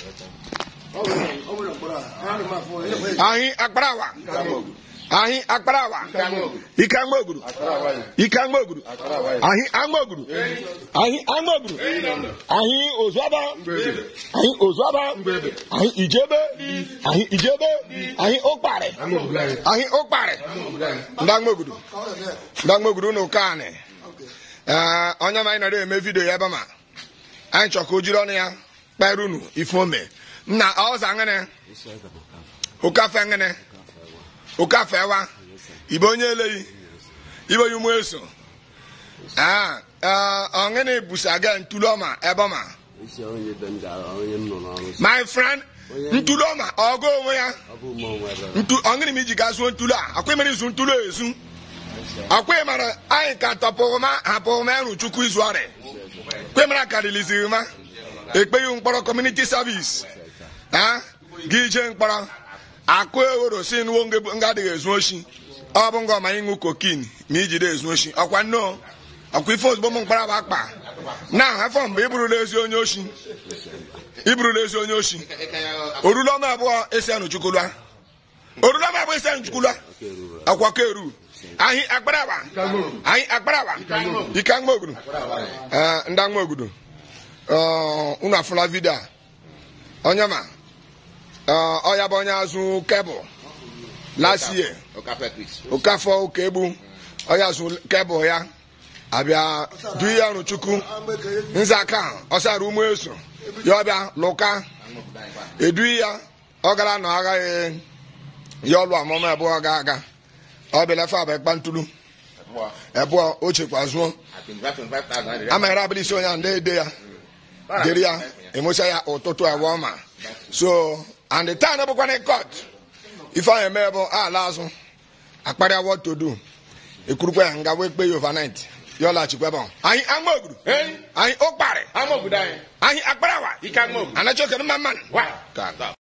anyị akparawa anyị akparawa ike aṅụoguru ike aṅụoguru anyị aṅụoguru anyị aṅụoguru anyị ozuaba anyị ozuaba anyị ijebe anyị ijebe anyị ụkparị anyị ụkparị ndị aṅụoguru ndị aṅụoguru na ụka anyị ee onye ma anyị nọrọ eme vidio ya ebe ma anyị chọ ka o jiri ọnụ ya kpere unu ife ome m na ọza ngene ụkafe ngene ụkafe wa ibe onye eleghị ibe onye ụmụ eso Ah, ah, ọngene busa ga ntulu ọma ebe ọma isi onye be m gara onye m nọ n'ọrụ si my friend ntulu ọma ọgụ onwe ya ọ bụ ụmụ onwe ebe ntu ọngene m iji gaa zuo ntulu a akwa mere izu ntulu a ezu akwa mara anyị ka tọpụma hapụma ịrụ chukwu izu ọrịa kwe mara ka riliziri ma ekpeghị mkpọrọ kọmuniti savis ha gị ije mkpọrọ akụ ewero si nwo nga adịghị ezu oshi ọ bụ nga ọma ịṅụ kokin ma ijide ezu oshi ọkwa nnọọ ọkwa ife ozugbo m mkpara bụ akpa na afọ mgbe iburula ezi onye oshi iburula ezi onye oshi orula ọma abụọ esi anụ chukwulua orula ọma abụọ esi anụ chukwulua akwa ka eru anyị akparawa anyị akparawa ike aṅụ ogudu Ee, ndị aṅụ ogudu Ee, unu afụla vidio a onye ma Ee, ọ ya bụ onye azụ kebụl last year okafọ ụka egbu onye azụ kebụl ya abịa du ihe ọrụ chukwu nzaka ọsara ụmụ eso ya ọbịa lụka edu ya ọ gara nọ agaghị ya ọlụ ọmụmụ abụọ ga aga ọ bịala fe abụ ekpa ntulu abụọ o chekwa zụọ amaghara abụla isi onye a ndị ede ya dịrị ya emecha ya ụtụtụ abụọ ma so and the time bụkwana court ife ahụ eme bụ ala azụ akparịa what to do ekwurukwa ya nga wee kpe ya overnight ya ọlaghachikwa ebe ahụ anyị ama oguru anyị ụkparị Ama obodo anyị. anyị akparawa Ike ama obodo. anachi oke mma mmanụ Wa. Ka-